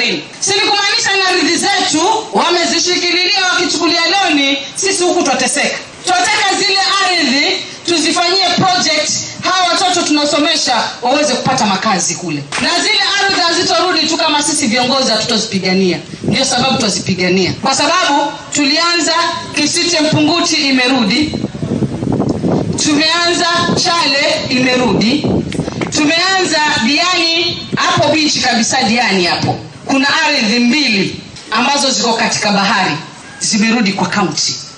baharini si ni kumaanisha na ardhi zetu wamezishikililia wakichukulia loni sisi huku twateseka twataka zile ardhi tuzifanyie project hawa watoto tunaosomesha waweze kupata makazi kule na zile ardhi hazitorudi tu kama sisi viongozi hatutozipigania ndio sababu twazipigania kwa sababu tulianza kisite mpunguti imerudi tumeanza chale imerudi tumeanza diani hapo bichi kabisa diani hapo kuna ardhi mbili ambazo ziko katika bahari zimerudi kwa kaunti